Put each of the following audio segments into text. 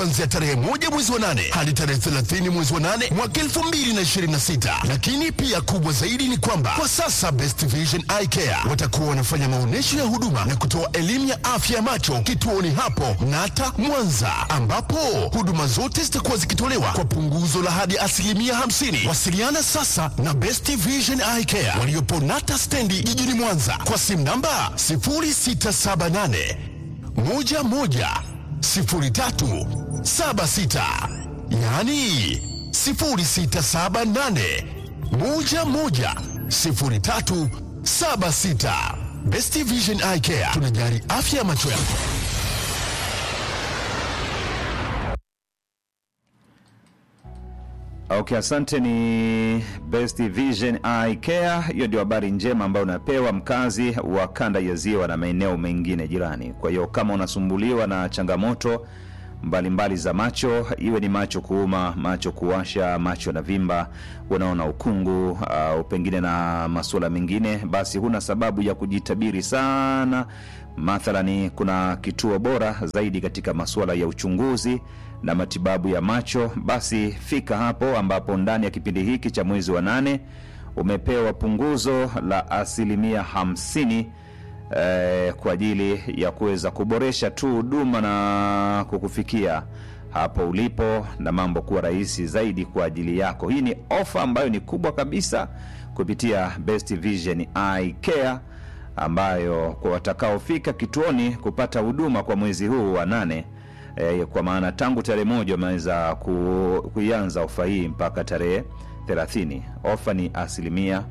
kuanzia tarehe moja mwezi wa nane hadi tarehe 30 mwezi wa nane mwaka 2026. Lakini pia kubwa zaidi ni kwamba kwa sasa Best Vision Eye Care watakuwa wanafanya maonyesho ya huduma na kutoa elimu ya afya ya macho kituoni hapo Nata Mwanza, ambapo huduma zote zitakuwa zikitolewa kwa punguzo la hadi asilimia 50. Wasiliana sasa na Best Vision Eye Care waliopo Nata stendi jijini Mwanza kwa simu namba 0678 11 03 76, yaani 0678 11 03 76. Best Vision Eye Care tunajali afya ya macho yako. Okay, asante. Ni Best Vision Eye Care. Hiyo ndio habari njema ambayo unapewa mkazi wa kanda ya Ziwa na maeneo mengine jirani. Kwa hiyo kama unasumbuliwa na changamoto mbalimbali mbali za macho, iwe ni macho kuuma, macho kuwasha, macho na vimba, unaona ukungu au pengine na masuala mengine, basi huna sababu ya kujitabiri sana. Mathalani, kuna kituo bora zaidi katika masuala ya uchunguzi na matibabu ya macho. Basi fika hapo, ambapo ndani ya kipindi hiki cha mwezi wa nane umepewa punguzo la asilimia hamsini eh, kwa ajili ya kuweza kuboresha tu huduma na kukufikia hapo ulipo na mambo kuwa rahisi zaidi kwa ajili yako. Hii ni ofa ambayo ni kubwa kabisa kupitia Best Vision Eye Care ambayo kwa watakaofika kituoni kupata huduma kwa mwezi huu wa nane e, kwa maana tangu tarehe moja wameweza ku, kuianza ofa hii mpaka tarehe 30. Ofa ni asilimia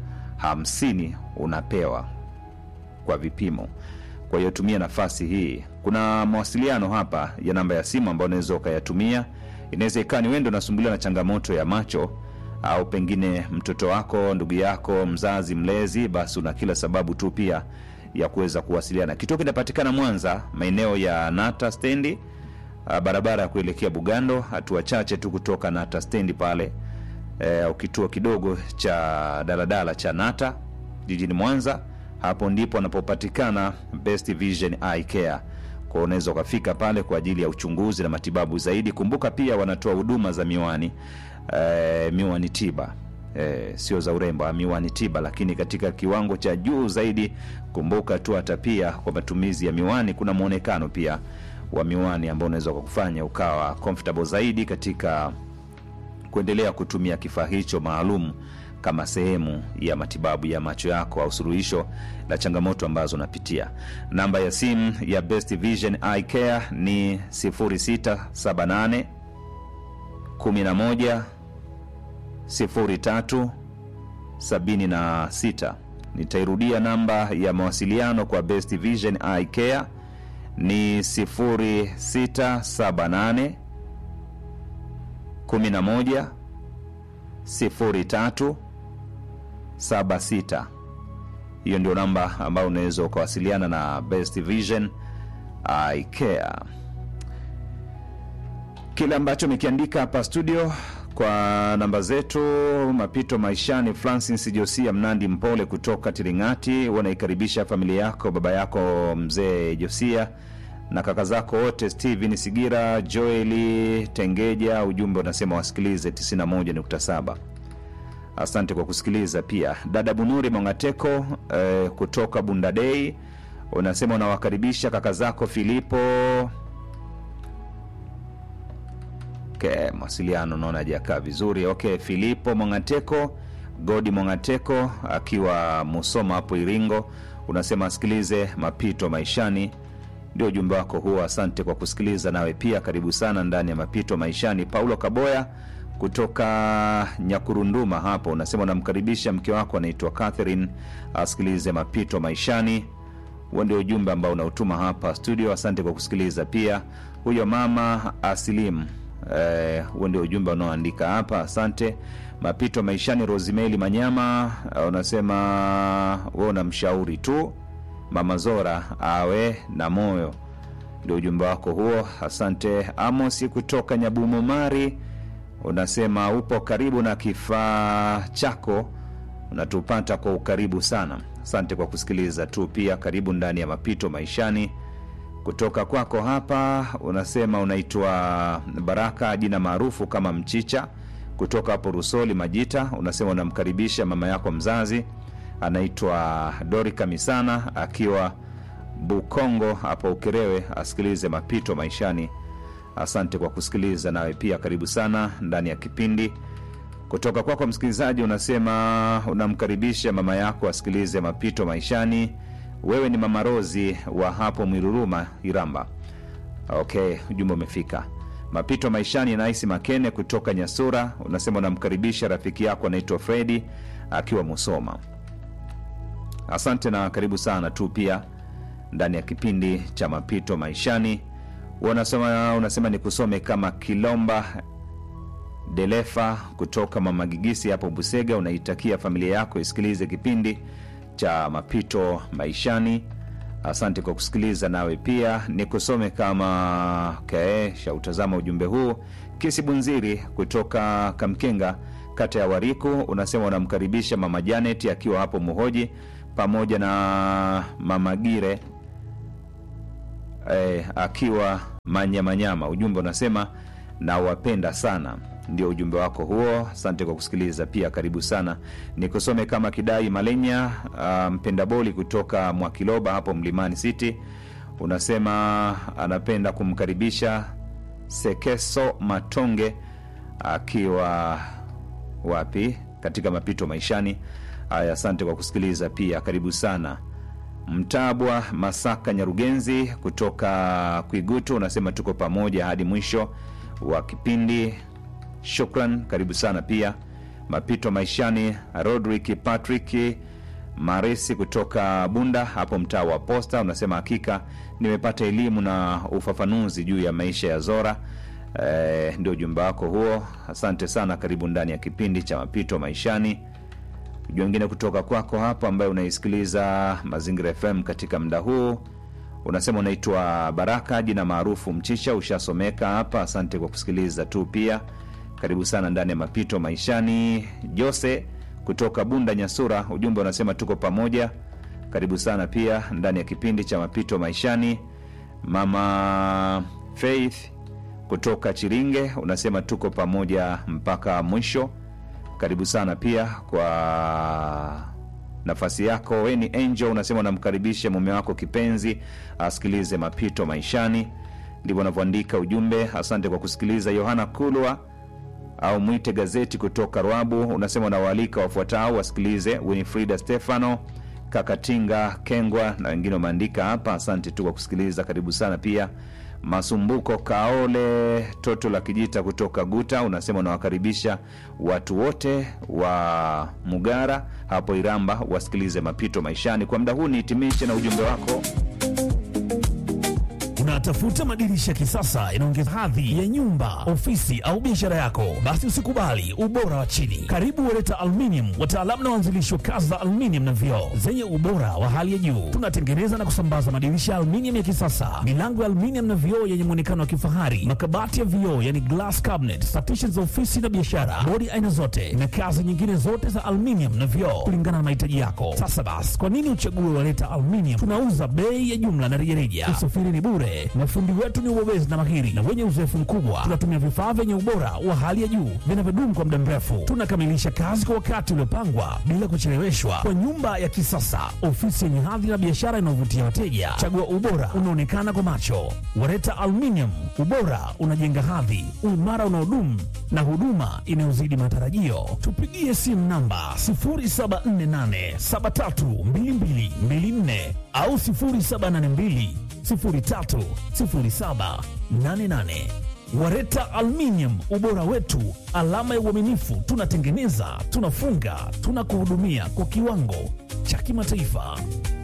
50 unapewa kwa vipimo. Kwa hiyo tumia nafasi hii. Kuna mawasiliano hapa ya namba ya simu ambayo unaweza ukayatumia. Inaweza ikawa ni wewe ndio unasumbuliwa na changamoto ya macho au pengine mtoto wako, ndugu yako, mzazi, mlezi, basi una kila sababu tu pia ya kuweza kuwasiliana. Kituo kinapatikana Mwanza, maeneo ya Nata stendi, ah, barabara ya kuelekea Bugando, hatua chache tu kutoka Nata stendi pale, eh, au kituo kidogo cha daladala cha Nata jijini Mwanza. Hapo ndipo anapopatikana Best Vision Eye Care. Kwa unaweza ukafika pale kwa ajili ya uchunguzi na matibabu zaidi. Kumbuka pia wanatoa huduma za miwani eh, miwani tiba eh, sio za urembo, ah, miwani tiba, lakini katika kiwango cha juu zaidi. Kumbuka tu hata pia kwa matumizi ya miwani kuna mwonekano pia wa miwani ambao unaweza kukufanya ukawa comfortable zaidi katika kuendelea kutumia kifaa hicho maalum kama sehemu ya matibabu ya macho yako au suluhisho la changamoto ambazo unapitia. Namba ya simu ya Best Vision Eye Care ni 0678 11 03 76. Nitairudia namba ya mawasiliano kwa Best Vision Eye Care ni 0678 11 03 76. Hiyo ndio namba ambayo unaweza ukawasiliana na Best Vision Eye Care. Kile ambacho mekiandika hapa studio kwa namba zetu mapito maishani. Francis Josia Mnandi Mpole kutoka Tiringati, wanaikaribisha familia yako, baba yako mzee Josia na kaka zako wote Steven Sigira, Joeli Tengeja. Ujumbe unasema wasikilize 91.7. Asante kwa kusikiliza. Pia dada Bunuri Mongateko eh, kutoka Bundadei unasema unawakaribisha kaka zako Filipo. Okay, mawasiliano naona hajakaa vizuri. Okay, Filipo Mongateko, Godi Mongateko akiwa Musoma hapo Iringo, unasema asikilize mapito maishani ndio ujumbe wako huo. Asante kwa kusikiliza, nawe pia karibu sana ndani ya mapito maishani. Paulo Kaboya kutoka Nyakurunduma hapo unasema unamkaribisha mke wako anaitwa Catherine asikilize mapito maishani. Huo ndio ujumbe ambao unautuma hapa studio. Asante kwa kusikiliza. Pia huyo mama Asilimu, eh, huo ndio ujumbe unaoandika hapa. Asante. Mapito maishani, Rosimeli Manyama eh, unasema we unamshauri tu mama Zora awe na moyo, ndio ujumbe wako huo. Asante. Amosi kutoka Nyabumomari unasema upo karibu na kifaa chako, unatupata kwa ukaribu sana. Asante kwa kusikiliza tu. Pia karibu ndani ya mapito maishani kutoka kwako hapa unasema unaitwa Baraka, jina maarufu kama Mchicha, kutoka hapo Rusoli Majita. Unasema unamkaribisha mama yako mzazi anaitwa Dorika Misana akiwa Bukongo hapo Ukerewe, asikilize mapito maishani. Asante kwa kusikiliza, nawe pia karibu sana ndani ya kipindi. Kutoka kwako msikilizaji, unasema unamkaribisha mama yako asikilize mapito maishani. Wewe ni mama Rozi wa hapo Mwiruruma, Iramba. Okay, ujumbe umefika. Mapito maishani, Naisi Makene kutoka Nyasura, unasema unamkaribisha rafiki yako anaitwa Fredi akiwa Musoma. Asante na karibu sana tu pia ndani ya kipindi cha mapito maishani. Unasema, unasema ni kusome kama Kilomba Delefa kutoka Mama Gigisi hapo Busega, unaitakia familia yako isikilize kipindi cha mapito maishani. Asante kwa kusikiliza. Nawe pia ni kusome kama okay, shautazama ujumbe huu. Kisi Bunziri kutoka Kamkenga, kata ya Wariku, unasema unamkaribisha mama Janet akiwa hapo Muhoji pamoja na mama Gire eh, akiwa Manyamanyama. Ujumbe unasema nawapenda sana. Ndio ujumbe wako huo. Asante kwa kusikiliza pia, karibu sana. Nikusome kama Kidai Malenya uh, mpenda boli kutoka Mwakiloba hapo Mlimani City, unasema anapenda kumkaribisha Sekeso Matonge akiwa wapi katika mapito maishani. Haya, asante kwa kusikiliza pia, karibu sana. Mtabwa Masaka Nyarugenzi kutoka Kwigutu unasema tuko pamoja hadi mwisho wa kipindi. Shukran, karibu sana pia. Mapito maishani, Rodrick Patrick Maresi kutoka Bunda hapo mtaa wa Posta unasema hakika nimepata elimu na ufafanuzi juu ya maisha ya Zora. E, ndio ujumbe wako huo, asante sana. Karibu ndani ya kipindi cha mapito maishani. Ujumbe wengine kutoka kwako hapo ambaye unaisikiliza Mazingira FM katika muda huu unasema unaitwa Baraka, jina maarufu Mchicha, ushasomeka hapa. Asante kwa kusikiliza tu pia, karibu sana ndani ya mapito maishani. Jose kutoka Bunda Nyasura, ujumbe unasema tuko pamoja, karibu sana pia ndani ya kipindi cha mapito maishani. Mama Faith kutoka Chiringe unasema tuko pamoja mpaka mwisho, karibu sana pia kwa nafasi yako. We ni Angel, unasema unamkaribisha mume wako kipenzi asikilize mapito maishani, ndivyo unavyoandika ujumbe. Asante kwa kusikiliza. Yohana Kulwa au mwite gazeti kutoka Rwabu unasema unawaalika wafuatao wasikilize: Winifrida Stefano, Kakatinga Kengwa na wengine wameandika hapa. Asante tu kwa kusikiliza, karibu sana pia. Masumbuko Kaole toto la Kijita kutoka Guta unasema unawakaribisha watu wote wa Mugara hapo Iramba wasikilize mapito maishani. Kwa muda huu nihitimishe na ujumbe wako. Unatafuta madirisha ya kisasa yanaongeza hadhi ya nyumba, ofisi au biashara yako? Basi usikubali ubora wa chini. Karibu Wereta Aluminium, wataalamu na waanzilishi wa kazi za aluminium na vioo zenye ubora wa hali ya juu. Tunatengeneza na kusambaza madirisha ya aluminium ya kisasa, milango ya aluminium na vioo yenye muonekano wa kifahari, makabati ya vioo yani glass cabinet, partitions za ofisi na biashara, bodi aina zote na kazi nyingine zote za aluminium na vioo kulingana na mahitaji yako. Sasa basi, kwa nini uchague Wereta Aluminium? Tunauza bei ya jumla na rejareja, usafiri ni bure mafundi wetu ni ubobezi na mahiri na wenye uzoefu mkubwa. Tunatumia vifaa vyenye ubora wa hali ya juu vinavyodumu kwa muda mrefu. Tunakamilisha kazi kwa wakati uliopangwa bila kucheleweshwa, kwa nyumba ya kisasa, ofisi yenye hadhi na biashara inayovutia wateja. Chagua ubora unaonekana kwa macho. Wareta Aluminium, ubora unajenga hadhi, uimara unaodumu na huduma inayozidi matarajio. Tupigie simu namba 0748732224 au 0782 030788. Wareta Aluminium, ubora wetu, alama ya uaminifu. Tunatengeneza, tunafunga, tunakuhudumia kwa kiwango cha kimataifa.